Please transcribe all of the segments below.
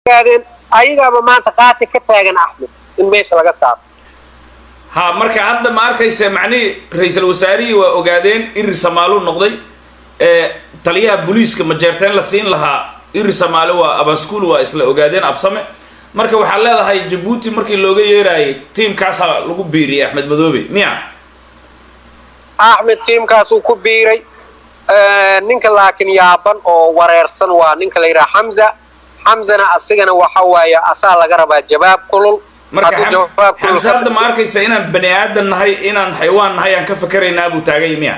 ogaadeen ayagaaba maanta qaati ka taagan axmed in meesha laga saaro ha marka hadda ma arkaysa macnihii ra-iisul wasaarihii waa ogaadeen irir samaaluu noqday ee taliyaha booliiska majeerteen la siin lahaa irir samaale waa abaskuul waa isla ogaadeen absame marka waxaad leedahay jabuuti markii looga yeeraayay tiimkaasaa lagu biiriyay axmed madoobe miya axmed tiimkaasuu ku biiray ninka laakiin yaaban oo wareersan waa ninka la yidhaha xamza xamzana asigana waxa waaye asaa laga rabaa jawaab kulul marka Hadduu Xams- jawaab kulul xamse ka hadda ma arkaysa inaan bani aadan nahay inaan xaywaan nahay aan ka fakeraynaa buu taagay miya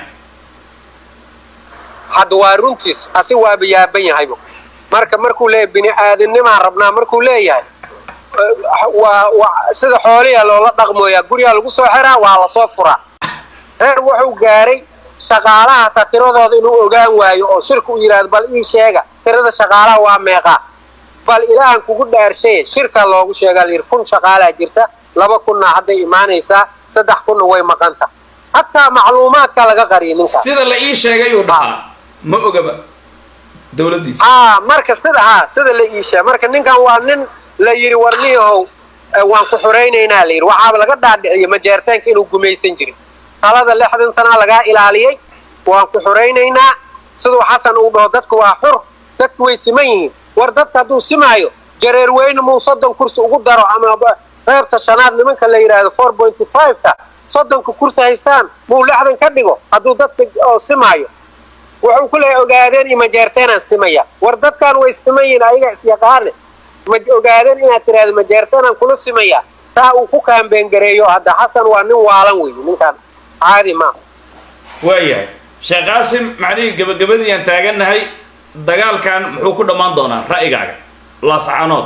hadda waa runtiis asi waaba yaaban yahayba marka markuu leeyahay bini aadamnimaan rabnaa markuu leeyahay eh, waa waa sida xooliya loola dhaqmooyaa gurigaa lagu soo xiraa waa lasoo furaa reer wuxuu gaaray shaqaalaha ta tiradooda inuu ogaan waayo oo shirka u yidhaahdo bal ii sheega tirada shaqaalaha waa meeqaa bal ilaahan kugu dhaarshaye shirka loogu sheegaa layidhi kun shaqaalaa jirta laba kunna hadday imaanaysaa saddex kunna way maqanta hataa macluumaadka laga qariya ninkaas sida la ii sheegay uu dhahaa ma ogaba dowladdiisa aa marka sida haa sida la iishaa marka ninkan waa nin la yidhi warniyahow eh, waan ku xoraynaynaa la yidhi waxaaba laga dhaadhiciyo majeertaanka inuu gumaysan jirin talada lixdan sanaa lagaa ilaaliyey waan ku xoraynaynaa siduu xasan uu dhaho dadku waa xur dadku way siman yihiin war dadka hadduu simaayo jareer weyne muu soddon kursi ugu daro ama ba- qaybta shanaad nimanka la yidhaahdo four pointy five-ka soddonka kursi haystaan muu lixdan ka dhigo hadduu dadka oo simaayo wuxuu ku leeyahay ogaadeen iyo majeerteenaan simaya war dadkan way siman yihiin ayaga isyaqaane ma ogaadeen inaad tiraahdo majeerteenaan kula simaya taa uu ku kaambeen gareeyo hadda xasan waa nin waalan weeye ninkan caadi maaha waayahay sheekh qaasim macnihii gebagabadii aan taagannahay dagaalkan muxuu ku dhammaan doonaa ra'yigaaga laascaanood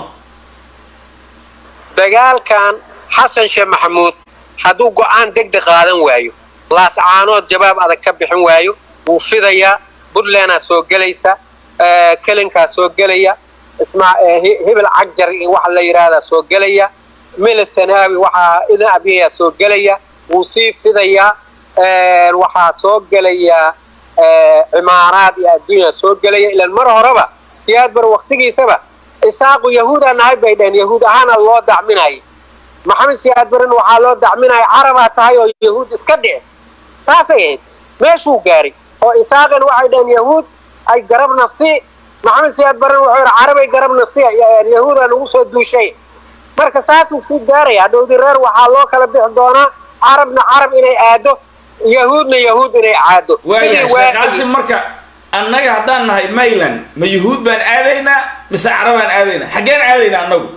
dagaalkan xasan sheekh maxamuud hadduu go'aan degdeg qaadan waayo laascaanood jawaab adag ka bixin waayo wuu fidayaa puntlandaa soo gelaysa eh, kelinkaa soo gelaya ismaa eh, Hi- hibil cagjar iyo waxa la yidhaahdaa soo gelaya milis sanaawi waxaa ina abiyayaa soo gelaya wuu sii fidayaa eh, waxaa soo gelaya eh, cimaaraad iyo adduunya soo gelaya ilaan mar horeba siyaad bar waktigiisaba isaaqu yahuudaa nahay bay dhaheen yahuud ahaana loo dacminayay maxamed siyaad barin waxaa loo dacminaya carabaa tahay oo yahuud iska dhici saasay ahayd meeshuu gaaray oo isaaqan waxay dhaheen yahuud ay garabna si maxamed siyaad barin wuxuu yidhi carabay garabna si yahuudaa nagu soo duushay marka saasuu sii gaaraya hadhowdii reer waxaa loo kala bixi doonaa carabna carab inay aado yahuudna yahuud inay caado waayahay Sidii sheekh waagii- qaasim marka annaga haddaan nahay mayland ma yuhuud baan aadaynaa mise carabaan aadaynaa xaggeen aadaynaa annagu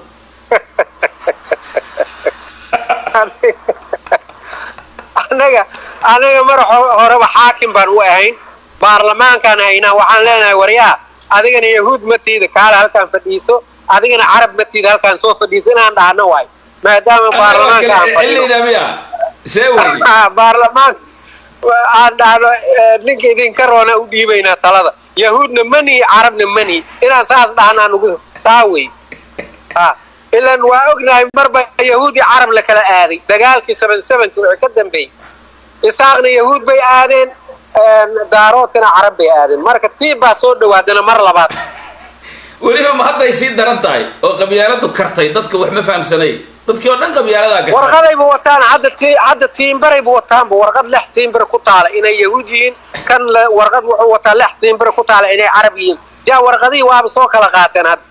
anaga anaga mar ho- horeba xaakim baan u ahayn baarlamaankaan haynaa waxaan leenahay waryaa adigana yahuud ma tiida kaale halkaan fadhiiso adigana carab ma tiida halkaan soo fadhiiso inaan dhahno waay maadaama baarlamaanka aan fadhiyo xillidaa miya see wey Ah, baarlamaan aan dhahno eh, ninka idinka roona u dhiibaynaa talada yahuudna mani carabna mani inaan saas dhahnaa nugu saa wey Ah, ilan waa ognahay marba yahuud iyo carab la kala aaday dagaalkii seven sevenki wixii ka dambeeyey isaaqna yahuud bay aadeen een, daaroodkana carab bay aadeen marka tii baa soo dhawaadana mar labaad weliba ma hadday sii daran tahay oo qabyaaladu kartay dadka wax ma fahamsanayn dadkii oo dhan qabyaaladaa gashay warqadayba wataan hadda ti hadda tiimbarayba wataanba warqad lex tiimbar ku taala inay yahuud yihiin kan la warqad wuxuu wataa lex tiimbar ku taala inay carab yihiin jaa warqadihii waaba soo kala qaateen hadda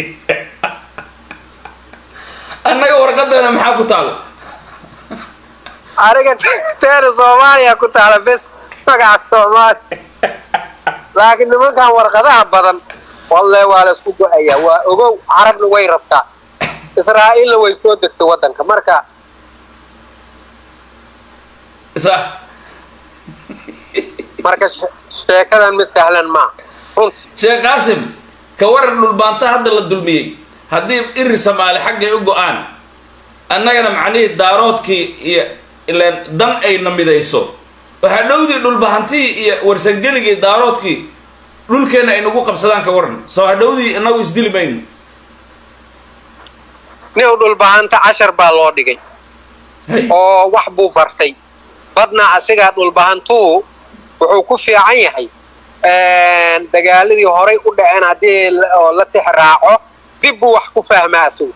annaga warqadana maxaa ku taal aniga teena soomaaliya ku taala bes magaca soomaaliya laakiin nimankan warqadaha badan walle waa la isku go-ayaa waa ogow carabna way rabtaa israa'iilna way soo degtay waddanka marka sax marka she- sheekadan ma sahlan maa runtii sheekh qaasim ka waran dhulbaanta hadda la dulmiyey haddii irir samaali xaggay u go-aan annagana macnihii daaroodkii iyo ilaan dan ayna midayso waxaa dhowdii dhulbahantii iyo warsangeligii daaroodkii dhulkeenna ay nagu qabsadaan ka waran soo hadhowdii inagu isdili mayno nin dhulbahanta cashar baa loo dhigay Hay. oo wax buu bartay badna asigaa dhulbahantuu wuxuu ku fiican yahay dagaaladii horay u dhaceen haddii la- oo la tix raaco dib buu wax ku fahmaa isagu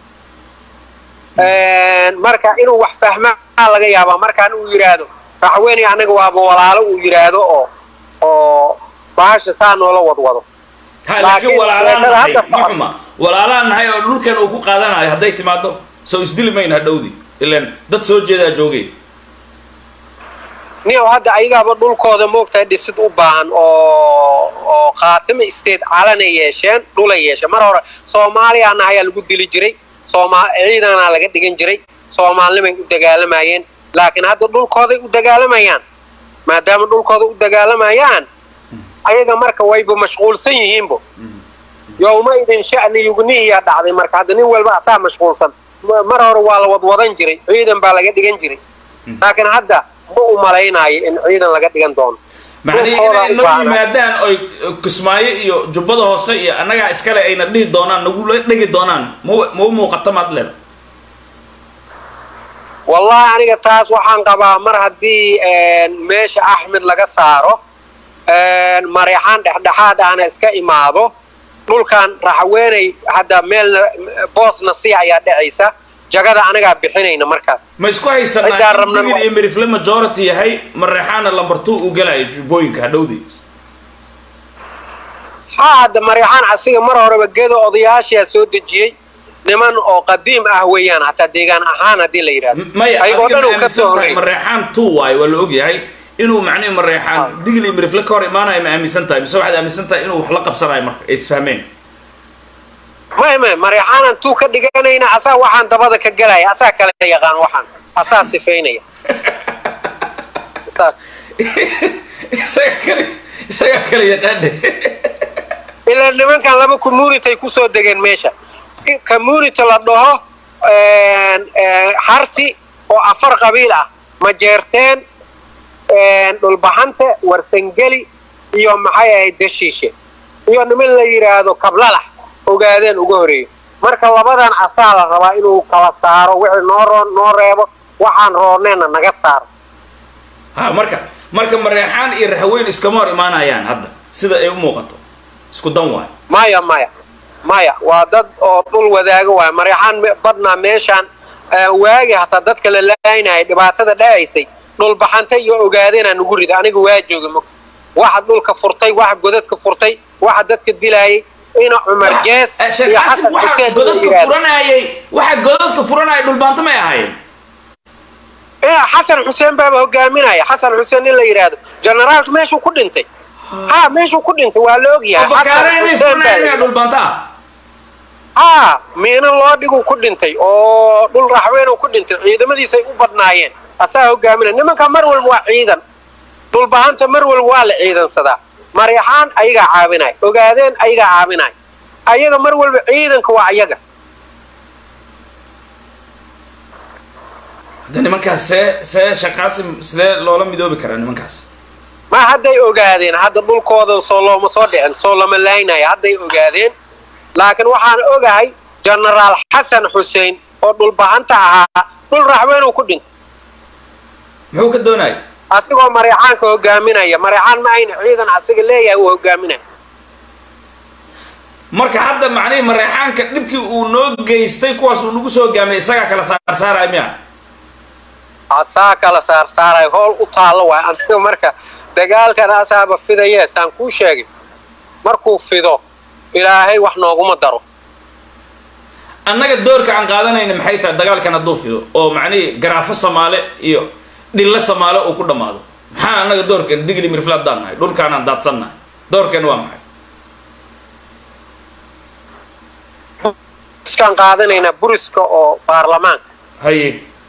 marka inuu wax fahmaa laga yaabaa markaan uu yidhaahdo raxweyney anaga waaba walaalo uu yidhaahdo oo oo bahasha saa noola wadwado ha laakiin walaalaan nahay ma xuma walaalaan nahay oo dhulkan uu ku qaadanayo hadday timaado soo isdili mayna hadhowdii ilan dad soo jeedaa joogay niyow hadda ayagaaba dhulkooda moogtahay dhisid u baahan oo oo khaatimo state calana yeesheen dhulay yeesheen mar hore soomaaliyaana ayaa lagu dili jiray sooma ciidanaa laga dhigan jiray soomaalinimay u dagaalamayeen laakiin hadda dhulkooday u dagaalamayaan maadaama dhulkooda u dagaalamayaan ayaga marka wayba mashquulsan yihiinbo yowma idin sha'ni yugnihiyaa dhacday marka hadda nin walba asaa mashquulsan mar hore waa la wadwadan jiray ciidan baa laga dhigan jiray laakiin hadda ma u malaynaayo in ciidan laga dhigan doono macnihii inay noo yimaadaan oy kismaayo iyo jubbada hoose iyo annagaa iskale ayna dhihi doonaan nagula dhegi doonaan ma ma u muuqata maad leeda wallahi aniga taas waxaan qabaa mar haddii meesha axmed laga saaro mareexaan dhexdhexaad ahna iska imaado dhulkan raxweenay hadda meelna boosna si ayaa dhacaysa jagada anagaa bixinayna markaas ma isku haysanaa in digir iyo mirifle majority yahay mareexaana lamber two uu galayo jubbooyinka hadhowdii haa hadda mareexaan asiga mar horeba gedo odayaashaa soo dejiyey niman oo qadiim ah weeyaan hataa deegaan ahaan haddii la yidhahdo maya ayagoo dhan uu adiga ka soo ma aaminsan tahay horreeyay mareexaan two waayo waa la ogyahay inuu macnihi mareexaan digil iyo mirifle ka hor imaanayo ma aaminsan tahay mise waxaad aaminsan tahay inuu wax la qabsanayo marka ay isfahmeen may may mareexaanan tuu ka dhiganayna asaa waxaan dabada ka gelaya asaa kale yaqaan waxaan asaa sifaynaya saas isaga kale isaga kale yaqaane ilaa nimankan laba community kusoo degeen meesha community la dhaho harti oo afar qabiil ah majeerteen dhulbaxante warsangeli iyo maxay ahayd deshiishe iyo niman la yidhaahdo kablalax ogaadeen uga horeeyo marka labadan asaa la rabaa inuu kala saaro wixii noo roon noo reebo waxaan rooneenna naga saaro ha marka marka mareexaan iyo raxweyn iskama hor imaanayaan hadda sida ay u muuqato isku dan waayo maya maya maya waa dad oo dhul wadaago waay mareexaan me- badnaa meeshaan waagi hataa dadka la laaynayay dhibaatada dhacaysay dhulbaxanta iyo ogaadeenaa nugu rida aniga waa jooga mog waxa dhulka furtay waxa godadka furtay waxa dadka dilaayay ina cumar jees sheekh iyo xasan xasan waxa xuseen la godadka yidhaahdo furanayay waxa godadka furanayay dhulbaanto may ahaayeen ina xasan xuseen baaba hogaaminaya xasan xuseen in la yidhaahdo generaalka meeshuu ku dhintay ha meeshuu ku dhintay waa la ogyahay bakaare Xasan inay Xuseen baa furanayaan la miyaa dhulbaanta ah haa miina loo dhiguu ku dhintay oo dhul raxweynuu ku dhintay ciidamadiisay u badnaayeen asaa hogaaminaya nimanka mar walba waa ciidan dhulbahanta mar walba waa la ciidansadaa mareexaan ayagaa caabinaya ogaadeen ayagaa caabinaya ayaga mar walba ciidanka waa ayaga hadda nimankaas see see sheekh qaasim sidee loola midoobi karaa nimankaas ma hadday ogaadeen hadda dhulkooda soo looma soo dhicin soo lama laynaya hadday ogaadeen laakiin waxaan ogahay genaraal xasan xuseen oo dhulbahanta ahaa dhul raxweynuu ku dhintay muxuu ka doonayay asigoo mareexaanka hogaaminaya mareexaan ma ayna ciidan asiga leeyahay uu hogaaminaya marka hadda macnihii mareexaanka dhibkii uu noo geystay kuwaas uu nagu soo hogaamiyay isagaa kala saarsaaraya miya asaa kala saar saaray howl u taallo waay aniga marka dagaalkan asaaba fidayee saan kuu sheegay markuu fido ilaahay wax nooguma daro annaga doorka aan qaadanayna maxay tahay dagaalkan hadduu fido oo macnihii garaafo samaale iyo dhille samaale uu ku dhammaado maxaa annaga doorkan digli mirfla haddaan nahay dhulkaanaan daadsannahay doorkan waa maxay iskaan qaadanaynaa buriska oo baarlamaanka haye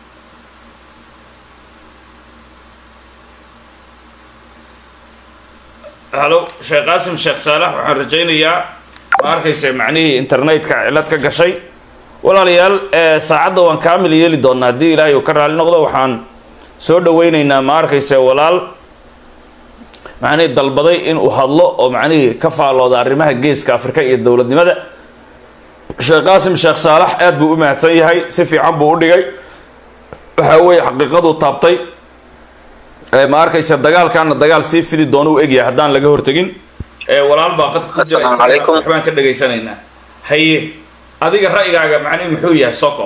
halo sheekh qaasim sheekh saalax waxaan rajaynayaa ma arkaysa macnihii internetka cilad ka gashay walaalayaal ee saacadda waan kaamil yeeli doonaa haddii ilaahay uu ka raali noqdo waxaan soo dhawaynaynaa ma arkaysa walaal macnihii dalbaday inuu hadlo oo macnihii ka faalooda arrimaha geeska afrika iyo dowladnimada sheekh qaasim sheekh saalax aad buu u mahadsan yahay si fiican buu u dhigay waxa weeye xaqiiqaduu taabtay ee ma arkaysa dagaalkaana dagaal sii fidi doona u egyahay haddaan laga hortegin ee walaal baa qadka ku jira Assalaamu isaga calaykum. waxbaan ka dhegaysanaynaa haye adiga ra'yigaaga macnihi muxuu yahay soco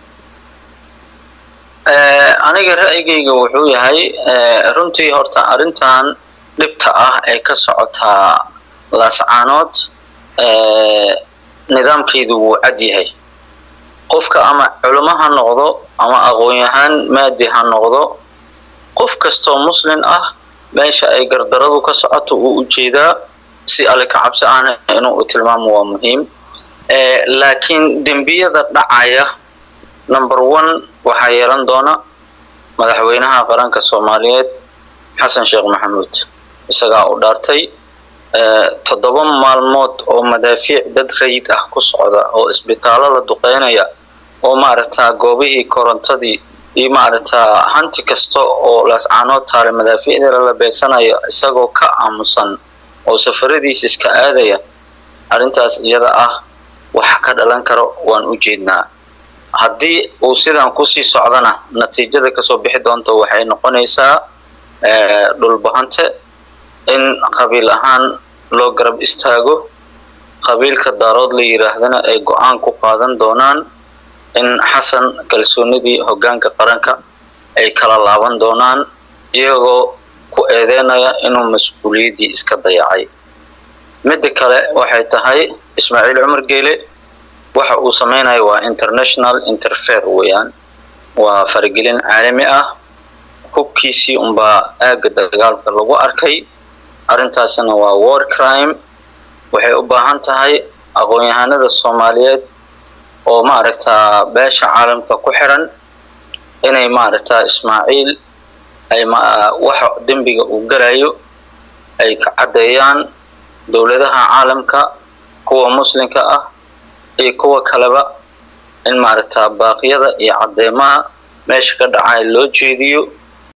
aniga ra'yigayga wuxuu yahay runtii horta arrintan dhibta ah ee ka socotaa laascaanood nidaamkeedu wuu cad yahay qofka ama culimo ha noqdo ama aqoon-yahaan maadi ha noqdo qof kastoo muslin ah meesha ay gardaradu ka socoto uu ujeedaa si alle ka cabsi ahna inuu tilmaamo waa muhiim laakiin dembiyada dhacaya number one waxaa yeelan doona madaxweynaha qaranka soomaaliyeed xasan sheekh maxamuud isagaa u dhaartay toddoba maalmood oo madaafiic dad rayid ah ku socda oo isbitaallo la duqeynaya oo maaragtaa goobihii korontadii iyo maaragtaa hanti kasta oo laascaanood taale madaafiicda la beegsanayo isagoo ka aamusan oo safaradiisa iska aadaya arrintaas iyada ah waxa ka dhalan karo waan u jeednaa haddii uu sidan kusii socdana natiijada kasoo bixi doonta waxay noqonaysaa dhulbahante in qabiil ahaan loo garab istaago qabiilka daarood la yidhaahdana ay go-aan ku qaadan doonaan in xasan kalsoonidii hoggaanka qaranka ay kala laaban doonaan iyagoo ku eedeynaya inuu mas-uuliyaddii iska dayacay midda kale waxay tahay ismaaciil cumar geele waxa uu samaynayo waa international interfere weeyaan waa faragelin caalami ah hubkiisii unbaa aagga dagaalka lagu arkay arrintaasina waa war crime waxay u baahan tahay aqoon-yahanada soomaaliyeed oo maaragtaa beesha caalamka ku xiran inay maaragtaa ismaaciil ay waxa dembiga uu galayo ay ka caddeeyaan dowladaha caalamka kuwa muslimka ah iyo kuwa kaleba in maaragtaa baaqyada iyo caddeemaha meesha ka dhacay loo jeediyo